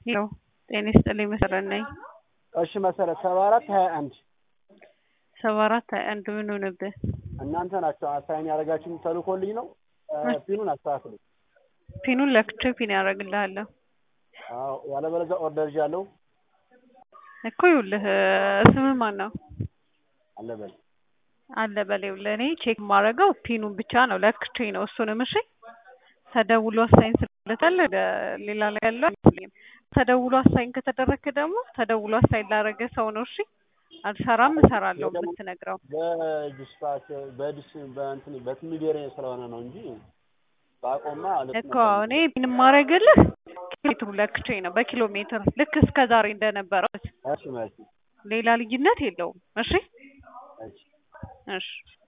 ሄሎ ጤና ይስጥልኝ መሰረት ነኝ። እሺ መሰረት ሰባ አራት ሀያ አንድ ሰባ አራት ሀያ አንድ ምን ሆነብህ? እናንተ ናቸው አሳይን ያደረጋችሁኝ ተልኮልኝ ነው። ፒኑን አስተካክሉ። ፒኑን ለክቼ ፒን ያደርግልሃለሁ አዎ ያለበለዚያ ኦርደር ይዣለሁ። እኮ ይኸውልህ ስምህ ማን ነው? አለበል አለ በሌው ለእኔ ቼክ የማደርገው ፒኑን ብቻ ነው ለክቼ ነው እሱንም እሺ ተደውሎ አሳይን ስለታለ ሌላ ላይ ያለው አይመስለኝም ተደውሎ አሳይን ከተደረግክ ደግሞ ተደውሎ አሳይን ላደረገ ሰው ነው እሺ አልሰራም እሰራለሁ የምትነግረው በዲስፓች በዲስ በእንትን በትሚዴሬ ስለሆነ ነው እንጂ ባቆማ እኮ እኔ ፒን የማደርግልህ ሜትሩ ለክቼ ነው በኪሎ ሜትር ልክ እስከ ዛሬ እንደነበረው እሺ ማለት ሌላ ልዩነት የለውም እሺ እሺ እሺ